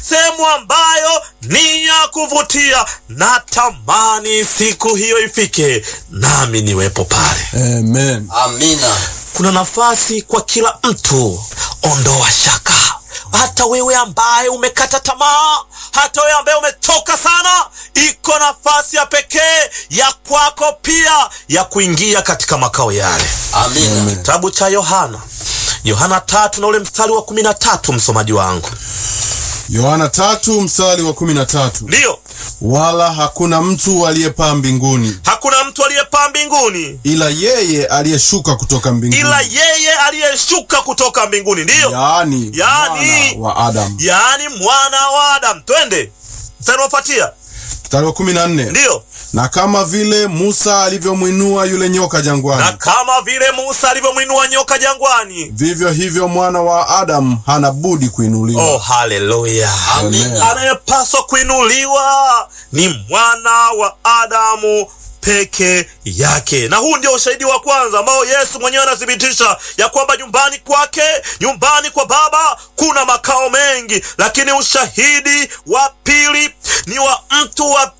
sehemu ambayo ni ya kuvutia. Natamani siku hiyo ifike nami niwepo pale. Amen. Amina. Kuna nafasi kwa kila mtu. Ondoa shaka, hata wewe ambaye umekata tamaa, hata wewe ambaye umechoka sana, iko nafasi ya pekee ya kwako pia ya kuingia katika makao yale. Amina. Kitabu cha Yohana, Yohana tatu na ule mstari wa kumi na tatu msomaji wangu, Yohana tatu mstari wa kumi na tatu ndiyo wala hakuna mtu aliyepaa mbinguni hakuna mtu aliyepaa mbinguni ila yeye aliyeshuka kutoka mbinguni, ila yeye aliyeshuka kutoka mbinguni, ndiyo yaani Yaani- mwana wa Adamu. yaani mwana wa Adamu. Twende mstari unaofuatia, Mstari wa kumi na nne ndiyo na kama vile Musa alivyomwinua yule nyoka na jangwani, kama vile Musa alivyomwinua nyoka jangwani. vivyo hivyo mwana wa Adamu hana budi kuinuliwa. Oh, haleluya! Amen. Anayepaswa kuinuliwa ni mwana wa Adamu peke yake, na huu ndio ushahidi wa kwanza ambao Yesu mwenyewe anathibitisha ya kwamba nyumbani kwake, nyumbani kwa Baba kuna makao mengi, lakini ushahidi wa pili ni wa mtu wa